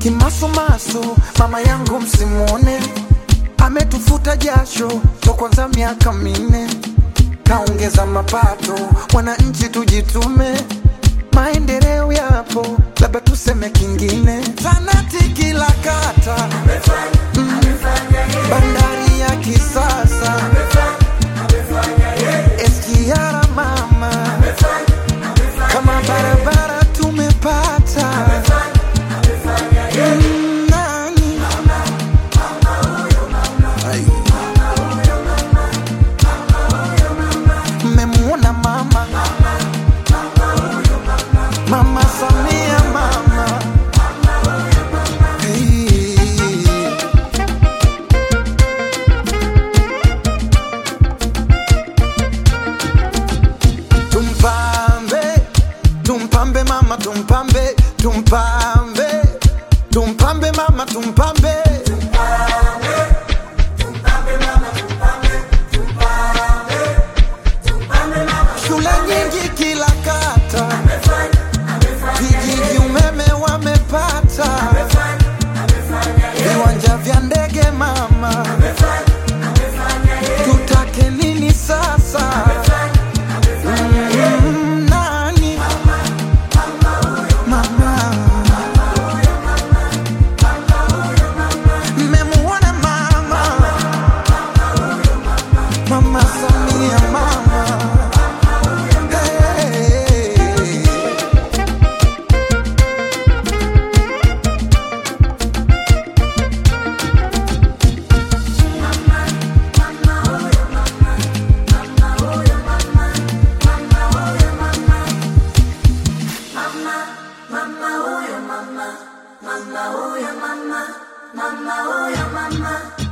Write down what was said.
Kimasumasu mama yangu msimuone, ametufuta jasho to kwanza miaka minne, kaongeza mapato, wananchi tujitume, maendeleo yapo, labda tuseme kingine, tanati kila kata, Mm, bandari ya kisasa, SGR mama, kama barabara tumepata Mm, nani? Ai. Mmemuona mama mama Samia mama Hey. Tumpambe, tumpambe mama, tumpambe, tumpambe, tumpambe mama, tumpambe. Shule nyingi kila kata, vijiji umeme wamepata, viwanja vya ndege mama, tutake nini sasa? Mm, nani? Mama. Mmemuona mama Mama Samia mama hey. Mama huyo mama, mama huyo mama, mama huyo mama.